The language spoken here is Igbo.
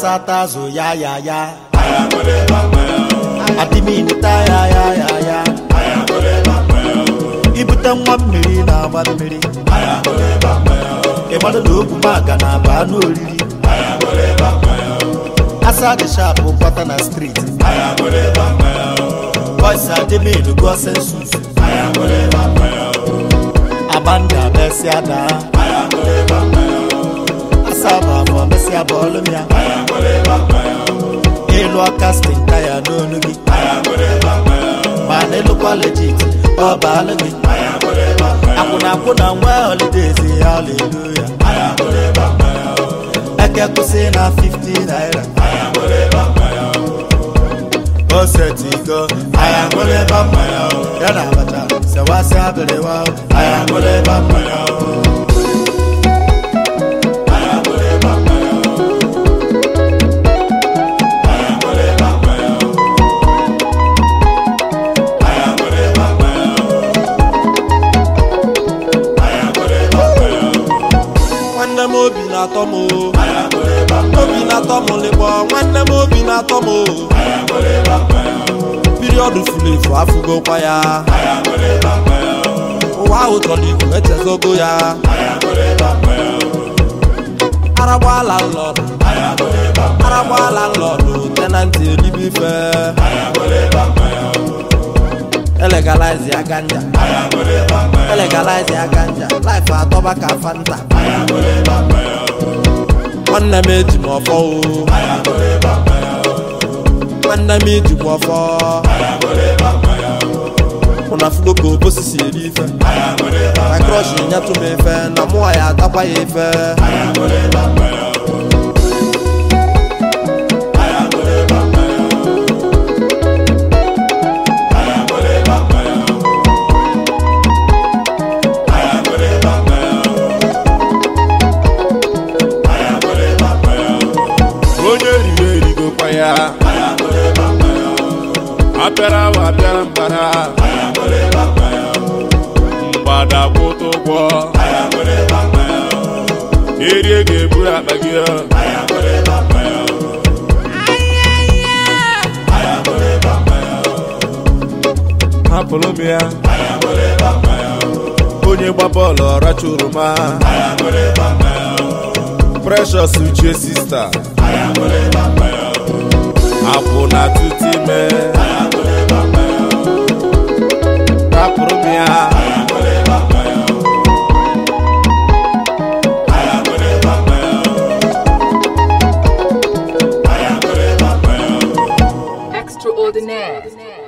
asata azụ ya ya ya adịminta ya ya ya ya ibute nwa mmiri na-agba mmiri ịgbado na ogwu maga na aba anụ oriri asa dị shapụ kwata na striti boys adịmin gụọ sensus abanda mesịa daa asaba afọ mesịa bọọlụ m ya ịlụ kastin taya n'olu gị ma na ịlụkwa legit ọ baalụ gị akwụna akwụna nwa holidays haleluya eke kwụsị na 50 naira o setigo aya ṅụlịba mmanya o ya na abacha sewasị abịrịwa o aya ṅụlịba mmanya o nwanne m obi na-atọ m o. obi na-atọ m lịkpọ nwanne m obi na-atọ m o. piriọdụ furu efu afụgokwa ya ụwa ahụ chọrọ ikwu echezogo ya aragbala nlọdụ aragbala nlọdụ tenanti elibe ife elegalize ya ganja elegalize ya ganja life atọba ka fanta nwanne m eji m ọfọ o nwanne m eji m ọfọ ụna fugo ka obosisi eri ife na krọsh nyetụ m ife na mụọ ya atakwa ya ife onye riri erigokwa ya apịara wa apịara mbara mgbada kwụta ụgwọ erie ga-eburu akpa gị hapụrụ m ya onye gba bọọlụ ọracha oroma precious uche sista akwụ na tutu ime rapụrụ m ya Extraordinaire.